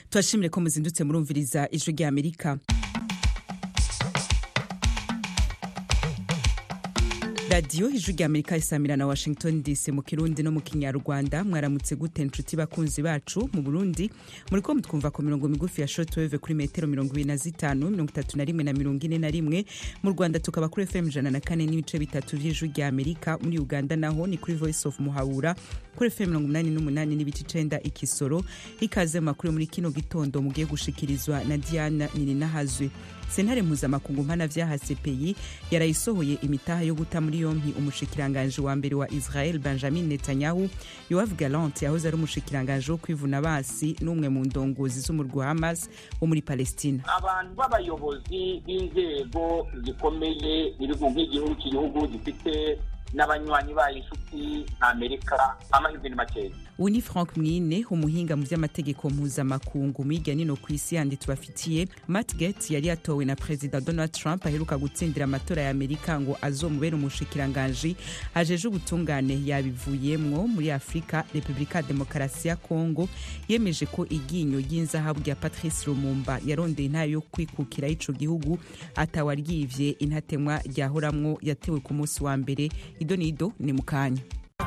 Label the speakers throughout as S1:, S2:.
S1: turashimire ko muzindutse murumviriza ijwi rya amerika radiyo ijwi rya amerika isamira na washington dc mu kirundi no mu kinyarwanda mwaramutse gute nshuti bakunzi bacu mu burundi muri ko mutwumva ku mirongo migufi ya shortwave kuri metero mirongo ibiri na zitanu mirongo itatu na rimwe na mirongo ine na rimwe mu rwanda tukaba kuri fm ijana na kane n'ibice bitatu vy'ijwi rya amerika muri uganda naho ni kuri voice of muhabura kuri fm mirongo umunani n'umunani n'ibice icenda ikisoro ikaze mu makuru muri kino gitondo mugiye gushikirizwa na diana nininahazwe sentare mpuzamakungu mpana vyaha cpi yarayisohoye imitaha yo guta muri yompi umushikiranganji wa mbere wa israel benjamin netanyahu yoav galant yahoze ari umushikiranganji wo kwivuna basi n'umwe mu ndongozi z'umurwi wa hamas wo muri palestina
S2: abantu b'abayobozi b'inzego zikomeye ibihugu nk'igihugu cy'igihugu gifite n'abanywanyi bayo inshuti nka amerika amahirwe ni makeya
S1: ubu ni frank mwine umuhinga mu by'amategeko mpuzamakungu hirya nino ku isi yandi tubafitiye matt gates yari yatowe na perezida donald trump aheruka gutsindira amatora ya amerika ngo azomubere umushikiranganji ajeje ubutungane yabivuyemwo muri afurika repubulika ya demokarasi ya kongo yemeje ko iryinyo ry'inzahabu rya patrice lumumba yarondeye intayo yo kwikukira ico gihugu atawaryivye intatemwa ryahoramwo yatewe ku munsi wa mbere ido nido ni mu kanya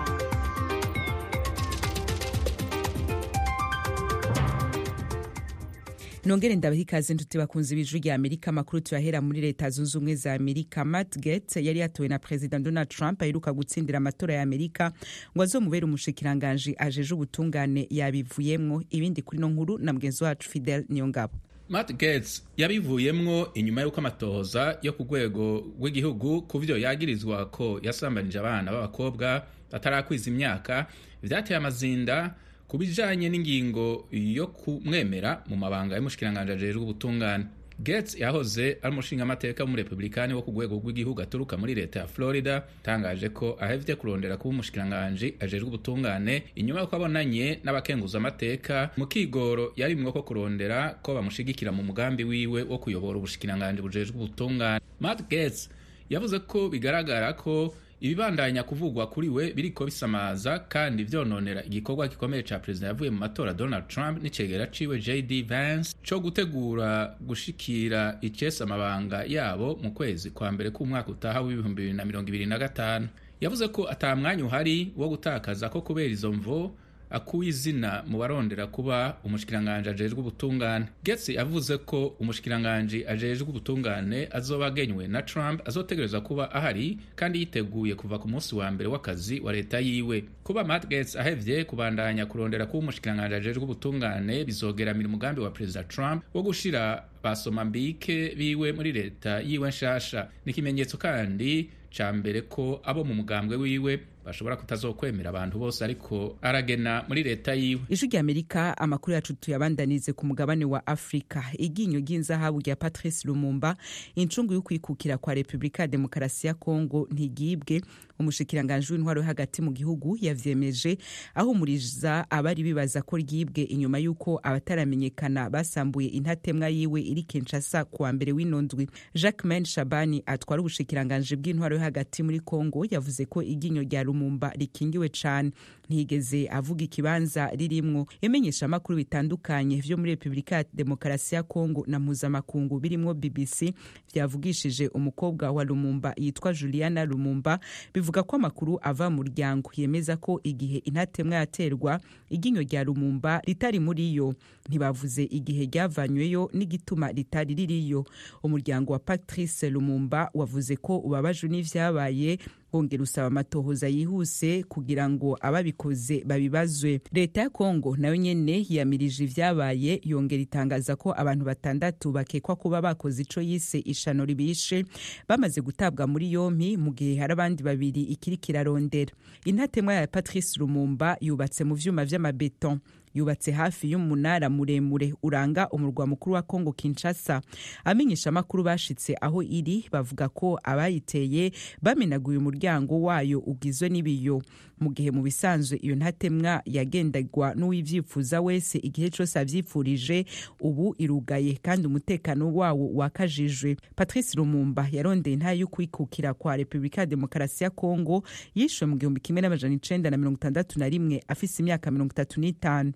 S1: nongere ndabaha ikaze nshuti bakunzi b'ijwi rya amerika amakuru tuyahera muri leta zunze ubumwe za amerika matt gates yari yatowe na perezida donald trump aheruka gutsindira amatora ya amerika ngo azomubere umushikiranganji ajeje ubutungane yabivuyemwo ibindi kuri no nkuru na mugenzi wacu fidel niyongabo
S3: Matt Gaetz yabivuyemwo inyuma y'uko amatohoza yo ku rwego rw'igihugu ku vyo yagirizwa ko yasambanije abana b'abakobwa batarakwiza imyaka vyateye amazinda ku bijanye n'ingingo yo kumwemera mu mabanga y'umushikiranganji ajejwe ubutungane Gates yahoze ari umushingamateka w'umurepublikani wo ku rwego rw'igihugu aturuka muri leta ya Florida tangaje ko ahevye kurondera kuba umushikiranganji ajejwe ubutungane inyuma y'uko abonanye n'abakenguzamateka mu kigoro yarimwo ko kurondera ko bamushigikira mu mugambi wiwe wo kuyobora ubushikiranganji bujejwe ubutungane Matt Gates yavuze ko bigaragara ko ibibandanya kuvugwa kuri we biriko bisamaza kandi vyononera igikorwa gikomeye ca perezida yavuye mu matora Donald Trump n'icegera ciwe JD Vance co gutegura gushikira icesa amabanga yabo mu kwezi kwa mbere k'umwaka utaha w'ibihumbi bibiri na mirongo ibiri na gatanu yavuze ko ata mwanya uhari wo gutakaza ko kubera izo mvo akuye izina mu barondera kuba umushikiranganji ajejwe ubutungane Gates yavuze ko umushikiranganji ajejwe ubutungane azoba agenywe na Trump azotegereza kuba ahari kandi yiteguye kuva ku munsi wa mbere w'akazi wa leta yiwe kuba Matt Gates ahevye kubandanya kurondera kuba umushikiranganji ajejwe ubutungane bizogeramira umugambi wa perezida Trump wo gushira basoma mbike biwe muri leta yiwe nshasha ni ikimenyetso kandi ca mbere ko abo mu mugambwe wiwe bashobora kutazokwemera abantu bose ariko aragena muri leta yiwe
S1: ijwi rya amerika amakuru yacu tuyabandanize ku mugabane wa afurika iryinyo ry'inzahabu rya patrice lumumba incungu y'ukwikukira kwa repubulika ya demokarasi ya kongo ntigibwe umushikiranganji w'intwaro yo hagati mu gihugu yavyemeje ahumuriza abari bibaza ko ryibwe inyuma y'uko abataramenyekana basambuye intatemwa yiwe iri kinshasa kuwa mbere w'inondwi jacquemain shabani atwara ubushikiranganji bw'intwaro yo hagati muri kongo yavuze ko iryinyo rya lumumba rikingiwe cane ntiyigeze avuga ikibanza ririmwo imenyesha amakuru bitandukanye vyo muri repubulika ya demokarasi ya kongo na mpuzamakungu birimwo bbc vyavugishije umukobwa wa lumumba yitwa juliana lumumba bivuga ko amakuru ava mu muryango yemeza ko igihe intatemwa yaterwa iryinyo rya lumumba ritari muri yo ntibavuze igihe ryavanyweyo n'igituma ritari ririyo umuryango wa patrice lumumba wavuze ko ubabajwe n'ivyabaye wongera usaba amatohoza yihuse kugira ngo ababikoze babibazwe leta ya kongo nayo nyene yiyamirije ivyabaye yongera itangaza ko abantu batandatu bakekwa kuba bakoze ico yise ishano ribishe bamaze gutabwa muri yompi mu gihe hari abandi babiri ikiri kirarondera intatemwa ya patrice lumumba yubatse mu vyuma vy'amabeton yubatse hafi y'umunara muremure uranga umurwa mukuru wa Kongo Kinshasa amenyesha amakuru bashitse aho iri bavuga ko abayiteye bamenaguye umuryango wayo ugizwe n'ibiyo mu gihe mu bisanzwe iyo ntatemwa yagendagwa n'uwivyifuza wese igihe cose avyipfurije ubu irugaye kandi umutekano wawo wakajijwe Patrice Lumumba yarondeye intayo y'ukwikukira kwa Republika ya Demokarasi ya Kongo yishwe mu gihumbi kimwe n'amajana icenda na mirongo itandatu na rimwe afise imyaka mirongo itatu n'itanu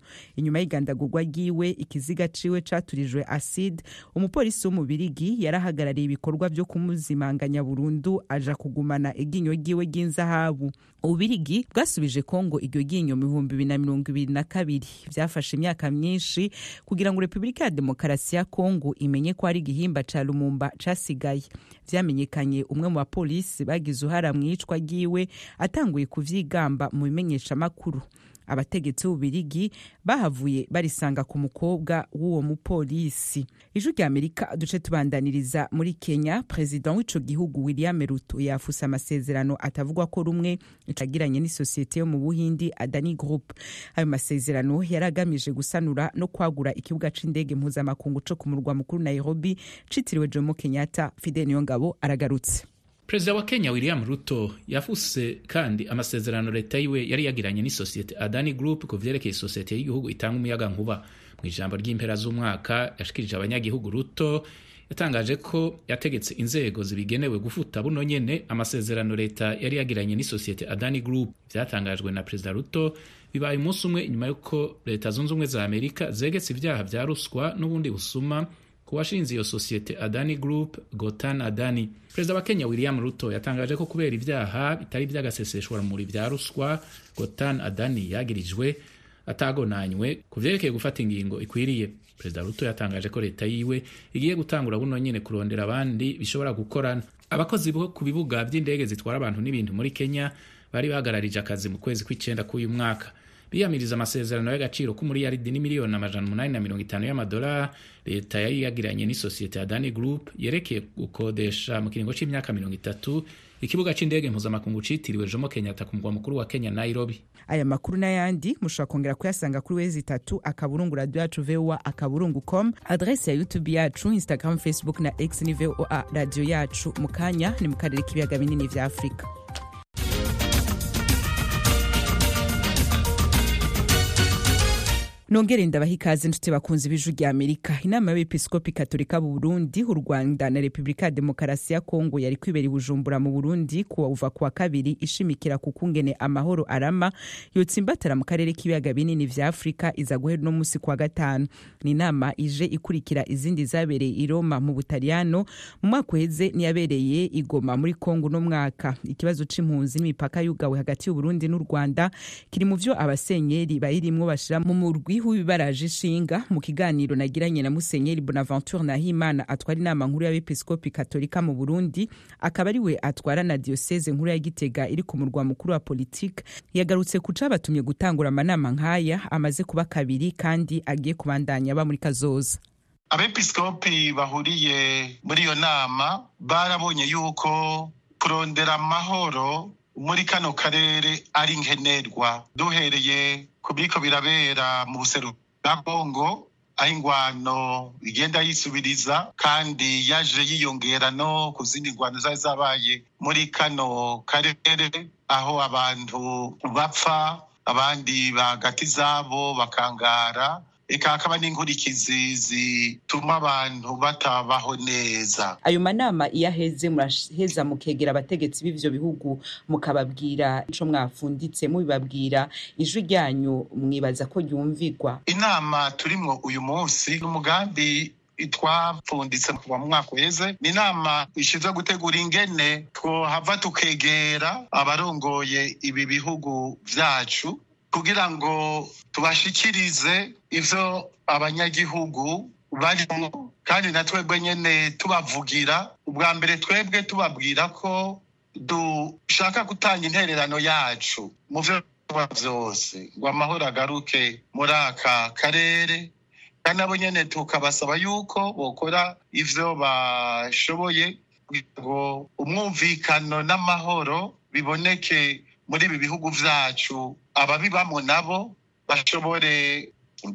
S1: inyuma y'igandagurwa ryiwe ikiziga ciwe caturijwe acide umupolisi w'umubirigi yarahagarariye ibikorwa vyo kumuzimanganya burundu aja kugumana iryinyo ryiwe ry'inzahabu ububirigi bwasubije kongo iryo ryinyo mu bihumbi bibiri na mirongo ibiri na kabiri vyafashe imyaka myinshi kugira ngo repubulika ya demokarasi ya kongo imenye ko ari igihimba ca lumumba casigaye vyamenyekanye umwe mu bapolisi bagize uruhara mu iyicwa ryiwe atanguye kuvyigamba mu bimenyeshamakuru abategetsi b'ububirigi bahavuye barisanga ku mukobwa w'uwo mupolisi ijwi rya amerika duce tubandaniriza muri kenya perezida w'ico gihugu william ruto yafuse amasezerano atavugwa ko rumwe icagiranye n'isosiyete yo mu buhindi adani group ayo masezerano yari agamije gusanura no kwagura ikibuga c'indege mpuzamakungu co ku murwa mukuru nairobi citiriwe jomo kenyatta fidel niyongabo aragarutse
S3: perezida wa kenya william ruto yafuse kandi amasezerano leta yiwe yari yagiranye n'isosiyete adani group ku vyerekeye isosiyete y'igihugu itanga umuyaga nkuba mu ijambo ry'impera z'umwaka yashikirije abanyagihugu ruto yatangaje ko yategetse inzego zibigenewe gufuta buno nyene amasezerano leta yari yagiranye n'isosiyete adani group vyatangajwe na perezida ruto bibaye umunsi umwe inyuma y'uko leta zunze ubumwe za amerika zegetse ivyaha vya ruswa n'ubundi busuma ku washinze iyo sosiyete adani group gotan adani perezida wa kenya william ruto yatangaje ko kubera ibyaha bitari iby'agaseseshwa rumuri vya ruswa gotan adani yagirijwe atagonanywe ku vyerekeye gufata ingingo ikwiriye perezida ruto yatangaje ko leta yiwe igiye gutangura buno nyene kurondera abandi bishobora gukorana abakozi bo ku bibuga vy'indege zitwara abantu n'ibintu muri kenya bari bahagararije akazi mu kwezi kw'icenda k'uyu mwaka biyamiriza amasezerano y'agaciro k'umuriyaridi n'imiliyoni amajana umunani na mirongo itanu y'amadolari leta yari yagiranye n'isosiyete ya dani group yerekeye gukodesha mu kiringo c'imyaka mirongo itatu ikibuga c'indege mpuzamakungu citiriwe jomo kenyatta ku mugwa mukuru wa kenya nairobi
S1: aya makuru n'ayandi mushobora kongera kuyasanga kuri wezi itatu akaburungu radio yacu voa akaburungu com adresi ya youtube yacu instagram facebook na x ni voa radio yacu mu kanya ni mu karere k'ibiyaga binini vya afurika nongere ndabaha ikaze nshuti bakunzi b'ijwi rya amerika inama y'abepiskopi katolika mu burundi u rwanda na repubulika ya demokarasi ya kongo yari kwibera i bujumbura mu burundi kuva kuwa kabiri ishimikira ku kungene amahoro arama yotsimbatara mu karere k'ibiyaga binini vya afurika iza guhera uno munsi kuwa gatanu ni inama ije ikurikira izindi zabereye i roma mu butaliyano mu mwaka uheze niyabereye i goma muri kongo uno mwaka ikibazo c'impunzi n'imipaka yugawe hagati y'uburundi n'u rwanda kiri mu vyo abasenyeri bayirimwo bashira mu murwi w'ibibaraje ishinga mu kiganiro nagiranye na musenyeri bonaventure nahimana atwara inama nkuru y'abepiskopi katolika mu burundi akaba ari we atwara na diyoseze nkuru ya gitega iri ku murwa mukuru wa politike yagarutse ku cabatumye gutangura amanama nk'aya amaze kuba kabiri kandi agiye kubandanya aba muri kazoza
S4: abepiskopi bahuriye muri iyo nama barabonye yuko kurondera amahoro muri kano karere ari nkenerwa duhereye ku biriko birabera mu buseruko bwa kongo aho ingwano igenda yisubiriza kandi yaje yiyongera no ku zindi ngwano zari zabaye muri kano karere aho abantu bapfa abandi bagati zabo bakangara eka hakaba n'inkurikizi zituma abantu batabaho neza
S1: ayo manama iyo aheze muraheza mukegera abategetsi b'ivyo bihugu mukababwira ico mwafunditse mubibabwira ijwi ryanyu mwibaza ko ryumvigwa
S4: inama turimwo uyu munsi n'umugambi twapfunditse kuva mu mwaka uheze ni inama ishinzwe gutegura ingene twohava tukegera abarongoye ibi bihugu vyacu kugira ngo tubashikirize ivyo abanyagihugu barimo kandi na twebwe nyene tubavugira ubwa mbere twebwe tubabwira ko dushaka gutanga intererano yacu mu vyo vyose ngo amahoro agaruke muri aka karere kandi nabo nyene tukabasaba yuko bokora ivyo bashoboye kugira ngo umwumvikano n'amahoro biboneke muri ibi bihugu vyacu ababibamo nabo bashobore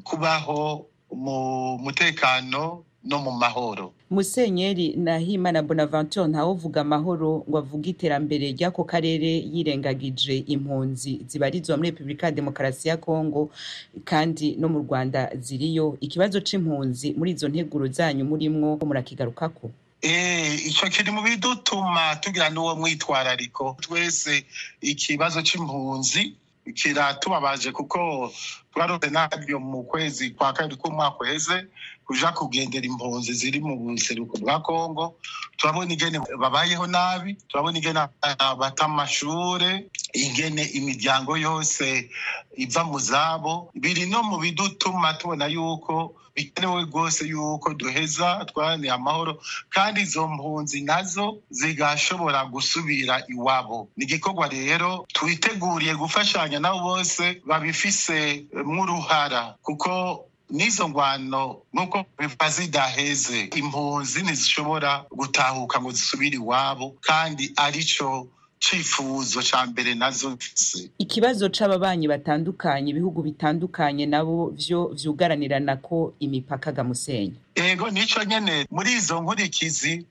S4: kubaho mu mutekano no mu mahoro
S1: musenyeri nahimana bonaventure ntawuvuga amahoro ngo avuge iterambere ry'ako karere yirengagije impunzi zibarizwa muri repubulika ya demokarasi ya kongo kandi no mu rwanda ziriyo ikibazo c'impunzi muri izo nteguro zanyu murimwo murakigarukako
S4: icyo kiri mu bidutuma tugira n'uwo mwitwarariko twese ikibazo c'impunzi kiratubabaje kuko twarose naryo mu kwezi kwa kabiri k'umwaka uheze kuja kugendera impunzi ziri mu buseruko bwa kongo turabona ingene babayeho nabi turabona ingene bata amashure ingene imiryango yose iva mu zabo biri no mu bidutuma tubona yuko bikenewe rwose yuko duheza twaraniye amahoro kandi izo mpunzi nazo zigashobora gusubira iwabo ni igikorwa rero twiteguriye gufashanya nabo bose babifise mw'uruhara kuko n'izo ngwano nk'uko biva zidaheze impunzi ntizishobora gutahuka ngo zisubire iwabo kandi arico cifuzo ca mbere nazo mfise
S1: ikibazo c'ababanyi batandukanye ibihugu bitandukanye nabo vyo vyugaranirana ko imipaka gamusenya
S4: ego nico nyene muri izo nkurikizi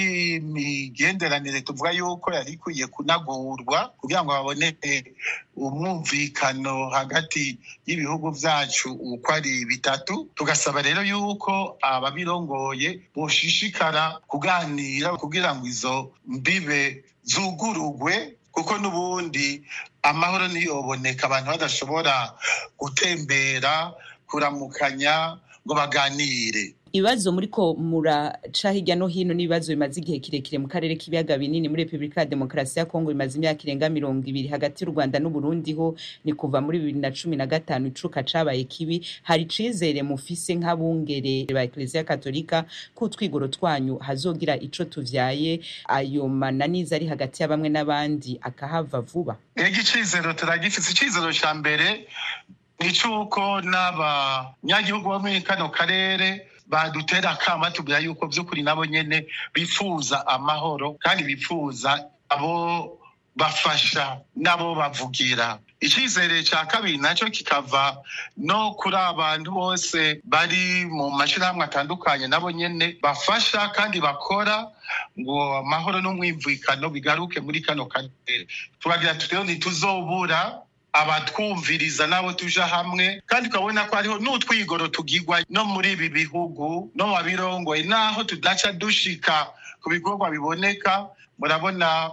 S4: z'imigenderanire tuvuga yuko yari ikwiye kunagurwa kugira ngo haboneke umwumvikano hagati y'ibihugu vyacu uko ari bitatu tugasaba rero yuko ababirongoye boshishikara kuganira kugira ngo izo mbibe zugurugwe kuko n'ubundi amahoro ntiyoboneka abantu badashobora gutembera kuramukanya ngo baganire
S1: ibibazo muriko muraca hirya no hino n'ibibazo bimaze igihe kirekire mu karere k'ibiyaga binini muri repubulika ya demokarasi ya kongo bimaze imyaka irenga mirongo ibiri hagati y'u rwanda n'uburundi ho ni kuva muri bibiri na cumi na gatanu icuka cabaye kibi hari icizere mufise nk'abungere ba ekleziya katolika ko utwigoro twanyu hazogira ico tuvyaye ayo mananiza ari hagati ya bamwe n'abandi akahava vuba
S4: ego icizero turagifise icizero ca mbere ni c'uko n'abanyagihugu bo muri kano karere badutera akama tubwira yuko by'ukuri nabo nyene bifuza amahoro kandi bifuza abo bafasha nabo bavugira icyizere cya kabiri nacyo kikava no kuri abantu bose bari mu mashyirahamwe atandukanye nabo nyene bafasha kandi bakora ngo amahoro n'umwimvikano bigaruke muri kano karere tubagira tutero ntituzobura abatwumviriza nabo tuja hamwe kandi ukabona ko hariho n'utwigoro tugirwa no muri ibi bihugu no mu babirongoye naho tudaca dushika ku bikorwa biboneka murabona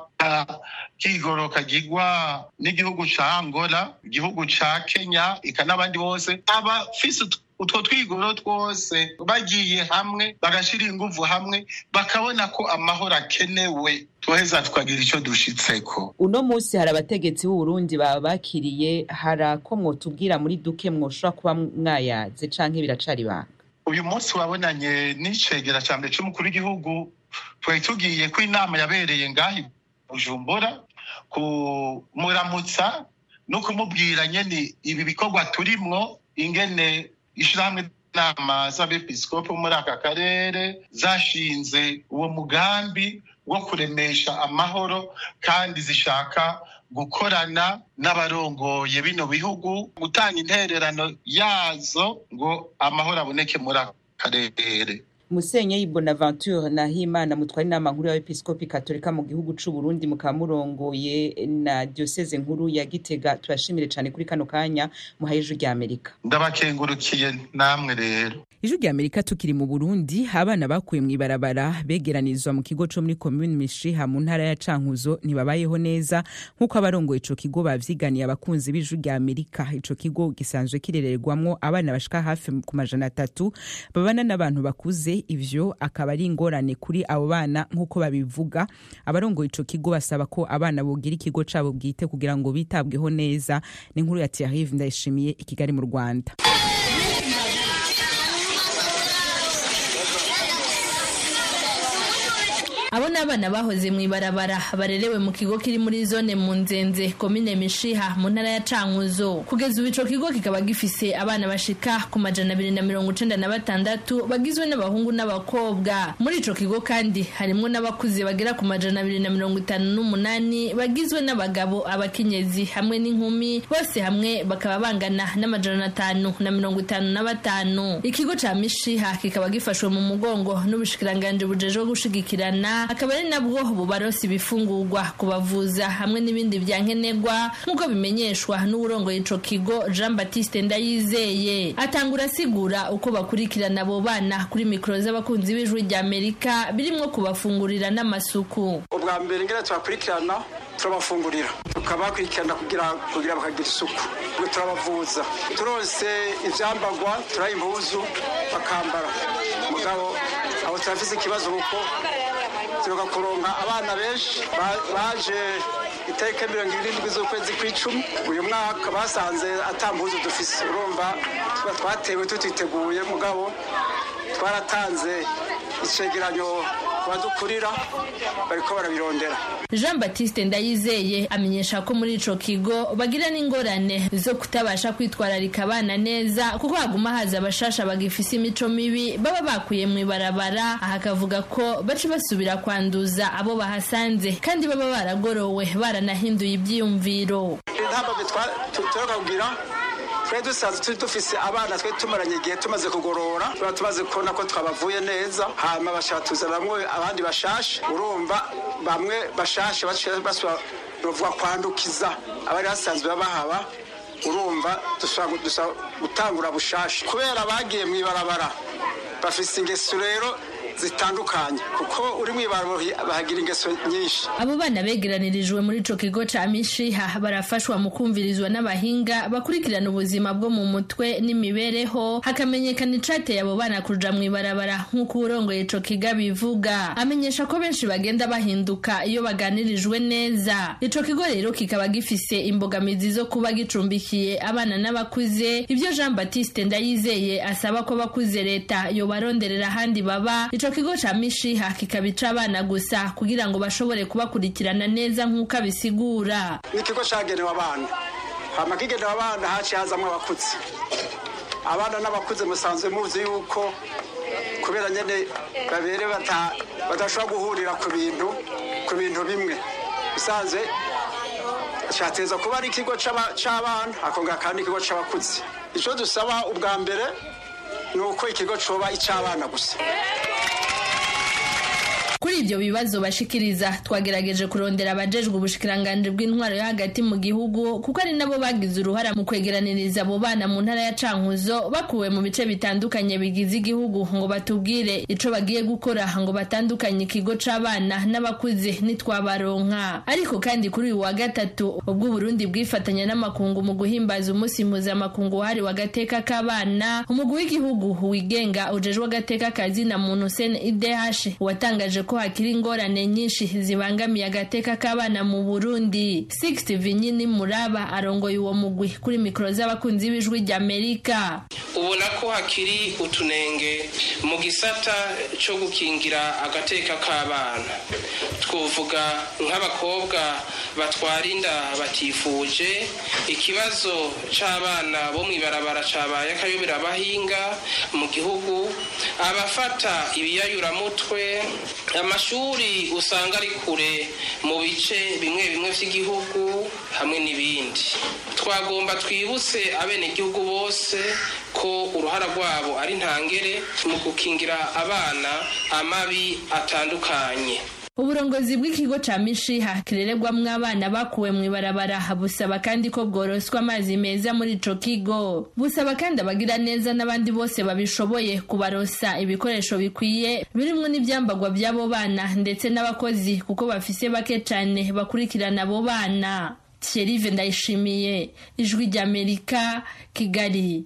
S4: kigoro kagirwa n'igihugu ca angola igihugu ca kenya ika n'abandi bose abafise utwo twigoro twose bagiye hamwe bagashira inguvu hamwe bakabona ko amahoro akenewe tuheza tukagira icyo dushitseko
S1: uno munsi hari abategetsi b'uburundi baba bakiriye hari ako mwotubwira muri duke mwoshobora kuba mwayaze canke biracari ibanga
S4: uyu munsi wabonanye n'icegera ca mbere c'umukuru w'igihugu twari tugiye ko inama yabereye ngaho bujumbura kumuramutsa no kumubwira nyene ibi bikorwa turimwo ingene ishirahamwe inama z'abepiskopi muri aka karere zashinze uwo mugambi wo kuremesha amahoro kandi zishaka gukorana n'abarongoye bino bihugu gutanga intererano yazo ngo amahoro aboneke muri aka karere
S1: musenyeri bonaventure nahimana mutwara inama nkuru y'abepiskopi katolika mu gihugu c'u Burundi mukaba murongoye na diocese nkuru ya Gitega turashimire cane kuri kano kanya muhaye ijwi rya Amerika
S4: ndabakengurukiye namwe rero
S1: ijwi rya Amerika tukiri mu Burundi abana bakuye mw'ibarabara begeranizwa mu kigo co muri commune Mishiha mu ntara ya Cankuzo ntibabayeho neza nk'uko abarongoye ico kigo bavyiganiye abakunzi b'ijwi rya Amerika ico kigo gisanzwe kirererwamwo abana bashika hafi ku majana atatu babana n'abantu bakuze ivyo akaba ari ingorane kuri abo bana nk'uko babivuga abarongoye ico kigo basaba ko abana bogira ikigo cabo bwite kugira ngo bitabweho neza ni inkuru ya Thierry Ndayishimiye i Kigali mu Rwanda
S5: abo ni abana bahoze mu ibarabara barerewe mu kigo kiri muri zone mu nzenze komine mishiha mu ntara ya cankuzo kugeza ubu ico kigo kikaba gifise abana bashika ku majana abiri na mirongo icenda na batandatu bagizwe n'abahungu n'abakobwa muri ico kigo kandi harimwo n'abakuze bagera ku majana abiri na mirongo itanu n'umunani bagizwe n'abagabo abakenyezi hamwe n'inkumi bose hamwe bakaba bangana n'amajana atanu na mirongo itanu na batanu ikigo ca mishiha kikaba gifashwe mu mugongo n'ubushikiranganji bujejwe gushigikirana akaba ari nabwo bubarosi ibifungurwa kubavuza hamwe n'ibindi bya nkenerwa nk'uko bimenyeshwa n'uburongoye ico kigo Jean Baptiste Ndayizeye atangura asigura uko bakurikirana abo bana kuri mikoro z'abakunzi b'ijwi rya Amerika birimwo kubafungurira n'amasuku
S6: ubwa mbere ngene tubakurikirana turabafungurira tukabakurikirana kugira kugira bakagira isuku ubwo turabavuza turose ivyambagwa turaha impuzu bakambara mugabo abo turafise ikibazo kuko turuka kuronka abana benshi baje itariki mirongo irindwi z'ukwezi kw'icumi uyu mwaka basanze atambuzo dufise urumva tuba twatewe tutiteguye mugabo twaratanze icegeranyo badukurira bariko barabirondera
S5: jean batiste ndayizeye amenyesha ko muri ico kigo bagira n'ingorane zo kutabasha kwitwararika abana neza kuko haguma haza abashasha bagifise imico mibi baba bakuye mu ibarabara aha akavuga ko baca basubira kwanduza abo bahasanze kandi baba baragorowe baranahinduye ivyiyumviro
S6: intambwe tuheruka kugira twari dusanzwe turi dufise abana twari tumaranye igihe tumaze kugorora tuba tumaze kubona ko twabavuye neza hanyuma bashaka tuzanamwo abandi bashashe urumva bamwe bashashe basubira kwandukiza abari basanzwe babahaba urumva dusaba gutangura bushashe kubera bagiye mu ibarabara bafise ingeso rero zitandukanye kuko uri mu ibaro bahagira ingeso nyinshi
S5: abo bana begeranirijwe muri ico kigo ca mishiha barafashwa mu kumvirizwa n'abahinga bakurikirana ubuzima bwo mu mutwe n'imibereho hakamenyekana icateye abo bana kuja mu ibarabara nk'uko uwurongoye ico kiga bivuga amenyesha ko benshi bagenda bahinduka iyo baganirijwe neza ico kigo rero kikaba gifise imbogamizi zo kuba gicumbikiye abana n'abakuze ivyo jean baptiste ndayizeye asaba ko bakuze leta yobaronderera ahandi baba ico kigo ca mishiha kikabica abana gusa kugira ngo bashobore kubakurikirana neza nk'uko abisigura
S6: ni ikigo cagenewe abana hama kigenewe abana haciye hazamwo abakuze abana n'abakuze musanzwe muzi yuko kubera nyene babere badashobora guhurira ku bintu ku bintu bimwe bisanzwe cateza kuba ari ikigo c'abana akongera kandi ikigo c'abakuze ico dusaba ubwa mbere ni uko ikigo coba ic'abana gusa
S5: kuri ibyo bibazo bashikiriza twagerageje kurondera abajejwe ubushikiranganje bw'intwaro yo hagati mu gihugu kuko ari nabo bagize uruhara mu kwegeraniriza abo bana mu ntara ya cankuzo bakuwe mu bice bitandukanye bigize igihugu ngo batubwire ico bagiye gukora ngo batandukanye ikigo c'abana n'abakuze nitwabaronka ariko kandi kuri uyu wa gatatu ubwo Burundi bwifatanya n'amakungu mu guhimbaza umunsi mpuzamakungu wahariwe agateka k'abana umugwi w'igihugu wigenga ujejwe agateka kazina muntu sen idh watangaje ko hakiri ingorane nyinshi zibangamiye agateka k'abana mu Burundi Sixty Vinyini Muraba arongoye uwo mugwi kuri mikoro z'abakunzi b'ijwi ry'Amerika
S7: ubona ko hakiri utunenge mu gisata cyo gukingira agateka k'abana twovuga nk'abakobwa batwara inda batifuje ikibazo c'abana bo mw'ibarabara cabaye akayobera abahinga mu gihugu abafata ibiyayuramutwe amashuri usanga ari kure mu bice bimwe bimwe vy'igihugu hamwe n'ibindi twagomba twibutse abenegihugu bose ko uruhara rwabo ari ntangere mu gukingira abana amabi atandukanye
S5: uburongozi bw'ikigo ca mishiha kirererwamwo abana bakuwe mu ibarabara busaba kandi ko bworoswa amazi meza muri ico kigo busaba kandi abagira neza n'abandi bose babishoboye kubarosa ibikoresho bikwiye birimwo n'ivyambagwa vy'abo bana ndetse n'abakozi kuko bafise bake cane bakurikirana abo bana Thierry Ndayishimiye ijwi ry'Amerika Kigali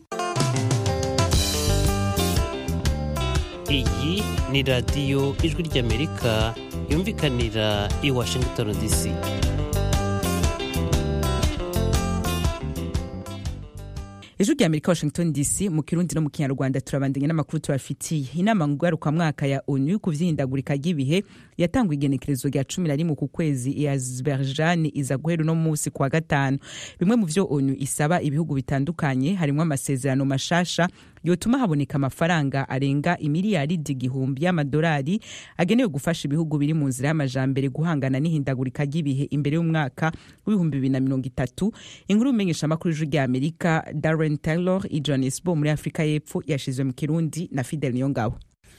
S8: iyi ni radiyo ijwi ry'amerika yumvikanira i washington dc
S1: ijwi rya amerika washington dc mu kirundi no mu kinyarwanda turabandanya n'amakuru tubafitiye inama ngarukamwaka ya onu ku vyihindagurika ry'ibihe yatangwa igenekerezo rya cumi na rimwe ku kwezi ya azerbaijan iza guhera uno munsi kuwa gatanu bimwe mu vyo onu isaba ibihugu bitandukanye harimwo amasezerano mashasha yotuma haboneka amafaranga arenga imiliyaridi igihumbi y'amadolari agenewe gufasha ibihugu biri mu nzira y'amajambere guhangana n'ihindagurika ry'ibihe imbere y'umwaka w'ibihumbi bibiri na mirongo itatu inkuru y'umenyesha amakuru y'ijwi rya amerika darren taylor i johannesburg muri afurika y'epfo yashizwe mu kirundi na fidel niyongabo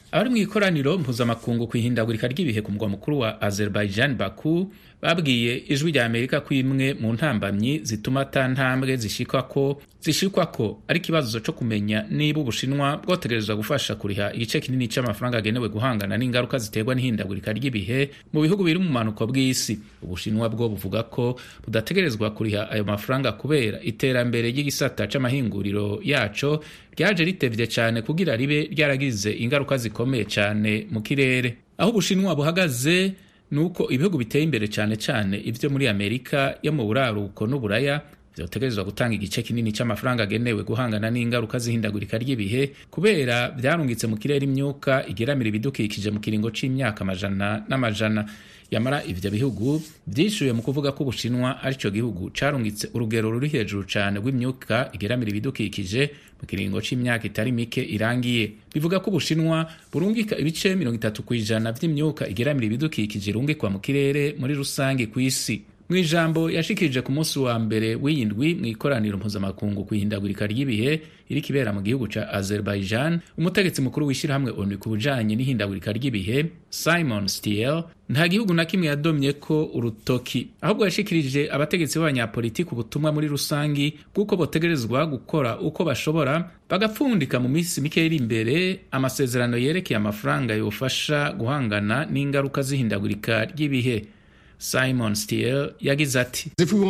S3: abari mu ikoraniro mpuzamakungu ku ihindagurika ry'ibihe ku mugwa mukuru wa azerbaijan baku babwiye ijwi rya amerika ko imwe mu ntambamyi zituma ata ntambwe zishikwa ko zishikwa ko ari ikibazo cyo kumenya niba ubushinwa bwotegerezwa gufasha kuriha igice kinini cy'amafaranga agenewe guhangana n'ingaruka ziterwa n'ihindagurika ry'ibihe mu bihugu biri mu manuko bw'isi ubushinwa bwo buvuga ko budategerezwa kuriha ayo mafaranga kubera iterambere ry'igisata c'amahinguriro yaco ryaje ritevye cyane kugira ribe ryaragize ingaruka zikomeye cyane mu kirere aho ubushinwa buhagaze nuko ibihugu biteye imbere cyane cyane ivyo muri amerika yo mu buraruko n'uburaya vyotegerezwa gutanga igice kinini cy'amafaranga agenewe guhangana n'ingaruka z'ihindagurika ry'ibihe kubera vyarungitse mu kirere imyuka igeramira ibidukikije mu kiringo c'imyaka amajana n'amajana yamara ivyo bihugu vyishuye mu kuvuga ko ubushinwa arico gihugu carungitse urugero ruri hejuru cane rw'imyuka igeramira ibidukikije mu kiringo c'imyaka itari mike irangiye bivuga ko ubushinwa burungika ibice mirongo itatu kw'ijana vy'imyuka igeramira ibidukikije irungikwa mu kirere muri rusange kw'isi mu ijambo yashikirije ku munsi wa mbere w'iyindwi mu ikoraniro mpuzamakungu ku ihindagurika ry'ibihe iri kibera mu gihugu ca azerbaijan umutegetsi mukuru w'ishyirahamwe onu ku bujanye n'ihindagurika ry'ibihe simon stiel nta gihugu na kimwe yadomye ko urutoki ahubwo yashikirije abategetsi b'abanyapolitiki ubutumwa muri rusangi bw'uko botegerezwa gukora uko bashobora bagapfundika mu minsi mike iri imbere amasezerano yerekeye amafaranga yofasha guhangana n'ingaruka z'ihindagurika ry'ibihe simon stiel yagize ati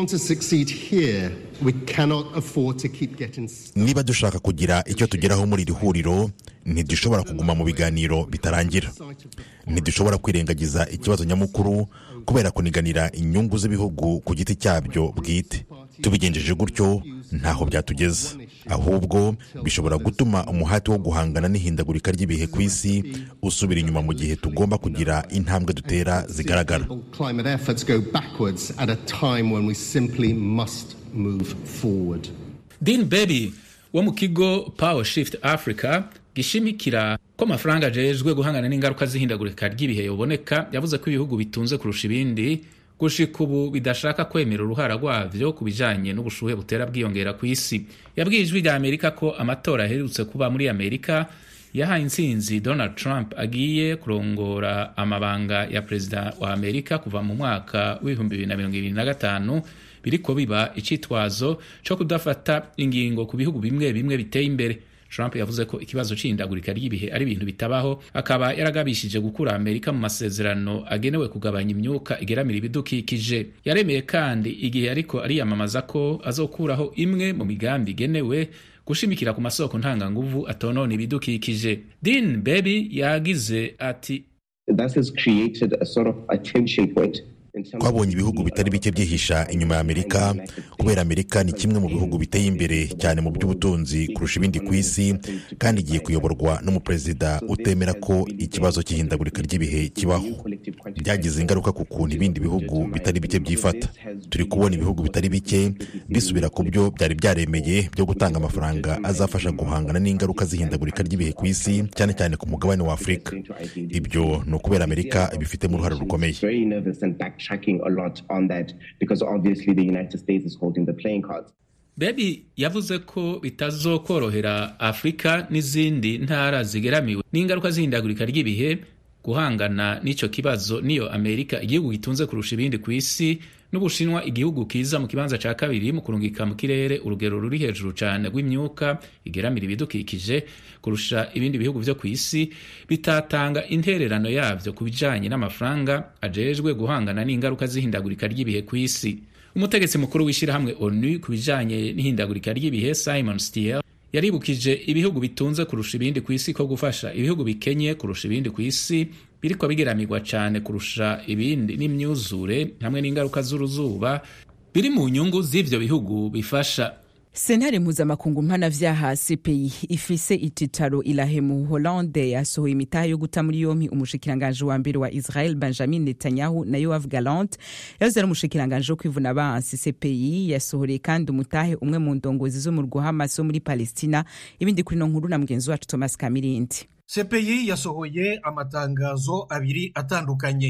S9: niba dushaka kugira icyo tugeraho muri iri huriro ntidushobora kuguma mu biganiro bitarangira ntidushobora kwirengagiza ikibazo nyamukuru kubera kuniganira inyungu z'ibihugu ku giti cyabyo bwite tubigenjeje gutyo ntaho byatugeza ahubwo bishobora gutuma umuhati wo guhangana n'ihindagurika ry'ibihe ku isi usubira inyuma mu gihe tugomba kugira intambwe dutera zigaragara
S3: dean baby wo mu kigo power shift africa gishimikira ko amafaranga ajejwe guhangana n'ingaruka z'ihindagurika ry'ibihe yoboneka yavuze ko ibihugu bitunze kurusha ibindi gushika ubu bidashaka kwemera uruhara rwavyo ku bijanye n'ubushuhe butera bwiyongera ku isi yabwiye ijwi rya amerika ko amatora aherutse kuba muri amerika yahaye intsinzi donald trump agiye kurongora amabanga ya perezida wa amerika kuva mu mwaka w'ibihumbi bibiri na mirongo ibiri na gatanu biriko biba icitwazo co kudafata ingingo ku bihugu bimwe bimwe biteye imbere trump yavuze ko ikibazo c'ihindagurika ry'ibihe ari ibintu bitabaho akaba yaragabishije gukura amerika mu masezerano agenewe kugabanya imyuka igeramira ibidukikije yaremeye kandi igihe ariko ariyamamaza ko azokuraho imwe mu migambi igenewe gushimikira ku masoko ntanganguvu atonona ibidukikije dean baby yagize ati
S9: twabonye ibihugu bitari bike byihisha inyuma ya amerika kubera amerika ni kimwe mu bihugu biteye imbere cyane mu by'ubutunzi kurusha ibindi ku isi kandi igiye kuyoborwa n'umuperezida utemera ko ikibazo cy'ihindagurika ry'ibihe kibaho byagize ingaruka ku kuntu ibindi bihugu bitari bike byifata turi kubona ibihugu bitari bike bisubira ku byo byari byaremeye byo gutanga amafaranga azafasha guhangana n'ingaruka z'ihindagurika ry'ibihe ku isi cyane cyane ku mugabane wa afurika ibyo ni ukubera amerika ibifitemo uruhare rukomeye
S10: tracking a lot on that because obviously the United States is holding the playing cards.
S3: bebi yavuze ko bitazokorohera afurika n'izindi ntara zigeramiwe n'ingaruka z'ihindagurika ry'ibihe guhangana n'icyo kibazo niyo amerika igihugu gitunze kurusha ibindi ku isi n'ubushinwa igihugu kiza mu kibanza cya kabiri mu kurungika mu kirere urugero ruri hejuru cyane rw'imyuka igeramira ibidukikije kurusha ibindi bihugu byo ku isi bitatanga intererano yabyo ku bijyanye n'amafaranga ajejwe guhangana n'ingaruka z'ihindagurika ry'ibihe ku isi umutegetsi mukuru w'ishyirahamwe onu ku bijyanye n'ihindagurika ry'ibihe simon stiel yaribukije ibihugu bitunze kurusha ibindi ku isi ko gufasha ibihugu bikenye kurusha ibindi ku isi biriko bigeramirwa cyane kurusha ibindi n'imyuzure hamwe n'ingaruka z'uruzuba biri mu nyungu z'ivyo bihugu bifasha
S1: sentare mpuzamakungu mpanavyaha cpi ifise ititaro ilahe mu hollande yasohoye imitahe yo guta muri yompi umushikiranganji wa mbere wa israel benjamin netanyahu na yoav galant yahoze ari umushikiranganji wo kwivuna abansi cpi yasohoreye kandi umutahe umwe mu ndongozi zo mu rwuhamas wo muri palestina ibindi kuri no nkuru na mugenzi wacu thomas kamirindi
S11: cpi yasohoye amatangazo abiri atandukanye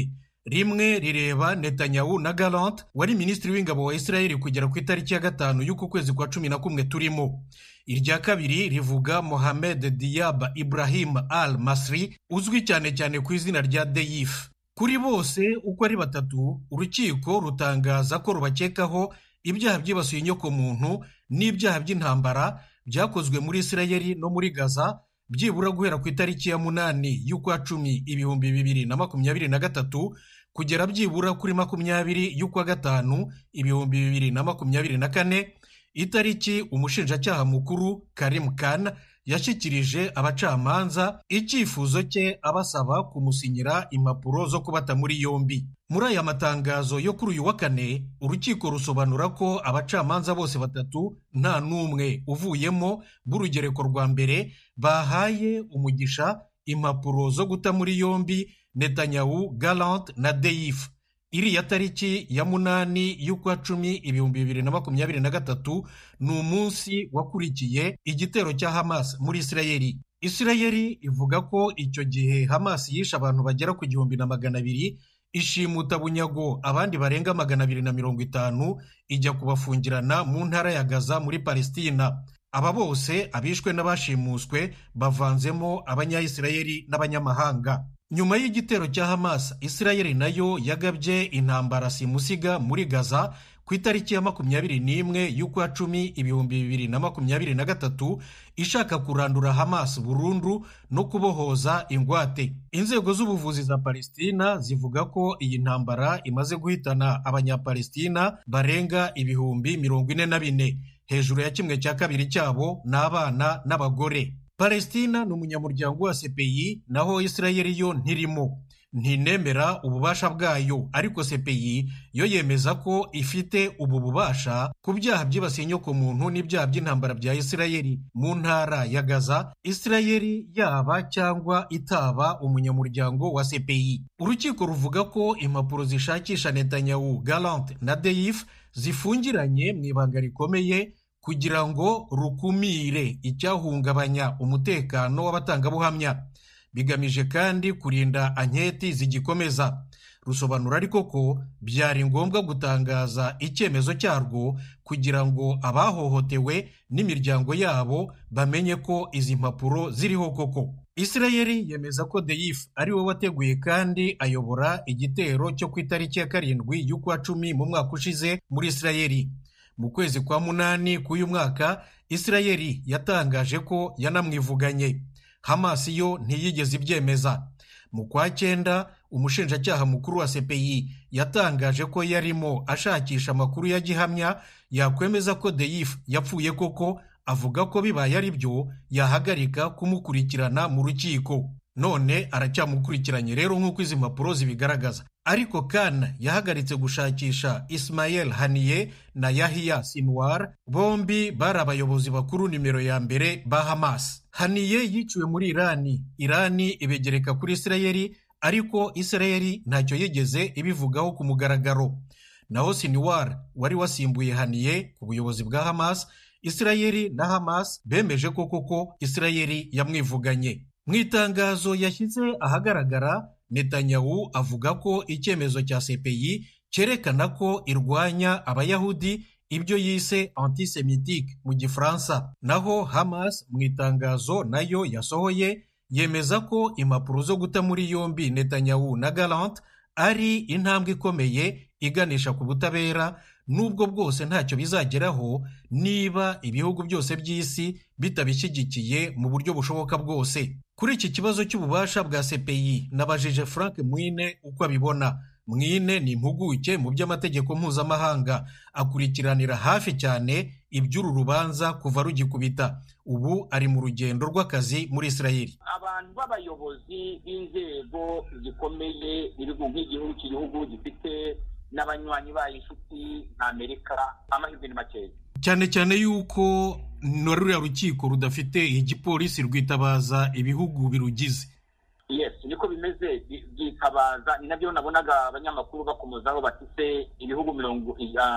S11: rimwe rireba netanyahu na galant wari minisitiri w'ingabo wa israel kugera ku itariki ya gatanu y'uku kwezi kwa cumi na kumwe turimo irya kabiri rivuga mohamed diab ibrahim al masri uzwi cyane cyane ku izina rya deyif kuri bose uko ari batatu urukiko rutangaza ko rubakekaho ibyaha byibasiye inyokomuntu n'ibyaha by'intambara byakozwe muri isirayeli no muri gaza byibura guhera ku itariki ya munani y'ukwa cumi ibihumbi bibiri na makumyabiri na gatatu kugera byibura kuri makumyabiri y'ukwa gatanu ibihumbi bibiri na makumyabiri na kane itariki umushinjacyaha mukuru karim khan yashyikirije abacamanza icyifuzo cye abasaba kumusinyira impapuro zo kubata muri yombi muri aya matangazo yo kuri uyu wa kane urukiko rusobanura ko abacamanza bose batatu nta n'umwe uvuyemo b'urugereko rwa mbere bahaye umugisha impapuro zo guta muri yombi netanyahu galant na deyif iriya tariki ya munani y'ukwa cumi ibihumbi bibiri na makumyabiri na gatatu ni umunsi wakurikiye igitero cya hamas muri isirayeli isirayeli ivuga ko icyo gihe hamas yishe abantu bagera ku gihumbi na magana abiri ishimuta bunyago abandi barenga magana abiri na mirongo itanu ijya kubafungirana mu ntara ya gaza muri palestina aba bose abishwe n'abashimuswe bavanzemo abanyayisirayeli n'abanyamahanga nyuma y'igitero cya hamas isirayeli nayo yagabye intambara simusiga muri gaza ku itariki ya makumyabiri n'imwe y'ukwa cumi ibihumbi bibiri na makumyabiri na gatatu ishaka kurandura hamas burundu no kubohoza ingwate inzego z'ubuvuzi za palestina zivuga ko iyi ntambara imaze guhitana abanyapalestina barenga ibihumbi mirongo ine na bine hejuru ya kimwe cya kabiri cyabo ni abana n'abagore palestina ni umunyamuryango wa cpi naho isirayeli yo ntirimo ntinemera ububasha bwayo ariko cpi yo yemeza ko ifite ubu bubasha ku byaha byibasiye inyokomuntu n'ibyaha by'intambara bya isirayeli mu ntara ya gaza isirayeli yaba cyangwa itaba umunyamuryango wa cpi urukiko ruvuga ko impapuro zishakisha netanyahu galant na deyif zifungiranye mu ibanga rikomeye kugira ngo rukumire icyahungabanya umutekano w'abatangabuhamya bigamije kandi kurinda anketi zigikomeza rusobanura ariko ko byari ngombwa gutangaza icyemezo cyarwo kugira ngo abahohotewe n'imiryango yabo bamenye ko izi mpapuro ziriho koko isirayeli yemeza ko deyif ari we wateguye kandi ayobora igitero cyo ku itariki ya karindwi y'ukwa cumi mu mwaka ushize muri isirayeli mu kwezi kwa munani k'uyu mwaka isirayeli yatangaje ko yanamwivuganye hamas yo ntiyigeze ibyemeza mu kwa cyenda umushinjacyaha mukuru wa cpi yatangaje ko yarimo ashakisha amakuru ya gihamya yakwemeza ko deyif yapfuye koko avuga ko bibaye ari byo yahagarika kumukurikirana mu rukiko none aracyamukurikiranye rero nk'uko izi mpapuro zibigaragaza ariko kan yahagaritse gushakisha ismael haniye na yahiya sinwar bombi bari abayobozi bakuru nimero ya mbere ba hamas haniye yiciwe muri irani irani ibegereka kuri isirayeli ariko isirayeli ntacyo yigeze ibivugaho ku mugaragaro naho sinwar wari wasimbuye haniye ku buyobozi bwa hamas isirayeli na hamas bemeje ko koko isirayeli yamwivuganye mu itangazo yashyize ahagaragara netanyahu avuga ko icyemezo cya cpi cyerekana ko irwanya abayahudi ibyo yise antisemitique mu gifaransa naho hamas mu itangazo nayo yasohoye yemeza ko impapuro zo guta muri yombi netanyahu na galant ari intambwe ikomeye iganisha ku butabera nubwo bwose ntacyo bizageraho niba ibihugu byose by'isi bitabishyigikiye mu buryo bushoboka bwose kuri iki kibazo cy'ububasha bwa cpi nabajije frank mwine uko abibona mwine ni impuguke mu by'amategeko mpuzamahanga akurikiranira hafi cyane iby'uru rubanza kuva rugikubita ubu ari mu rugendo rw'akazi muri israel
S2: abantu b'abayobozi b'inzego zikomeye nk'igihugu cy'igihugu gifite n'abanywanyi bayo inshuti nka amerika amahirwe ni makeya
S11: cyane cyane yuko na ruriya rukiko rudafite igipolisi rwitabaza ibihugu birugize
S2: yes niko bimeze byitabaza ni nabyo nabonaga abanyamakuru bakomozaho bafite ibihugu mirongo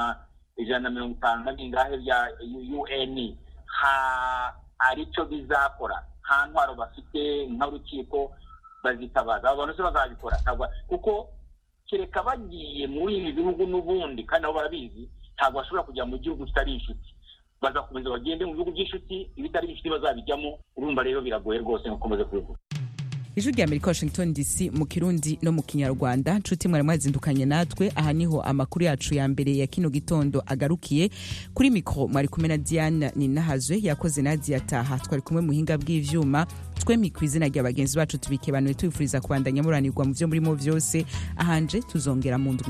S2: ijana na mirongo itanu na bingahe bya un hari icyo bizakora nta ntwaro bafite nk'urukiko bazitabaza abo bantu se bazabikora kuko kereka bagiye muri ibi bihugu n'ubundi kandi nabo barabizi ntabwo bashobora kujya mu gihugu kitari inshuti bazakomeza bagende mu bihugu by'inshuti ibitari inshuti bazabijyamo urumva rero biragoye rwose nkuko umaze kubivuga
S1: ijwi rya amerika washington dc mu kirundi no mu kinyarwanda nshuti mwari mwazindukanye natwe aha niho amakuru yacu ya mbere ya kino gitondo agarukiye kuri mikoro mwari kumwe na diane ninahazwe yakoze nadia taha twari kumwe muhinga bw'ivyuma twemi ku izina rya bagenzi bacu tubikebanuye tubifuriza kubandanya muranirwa mu vyo murimo vyose ahanje tuzongera mu ndwi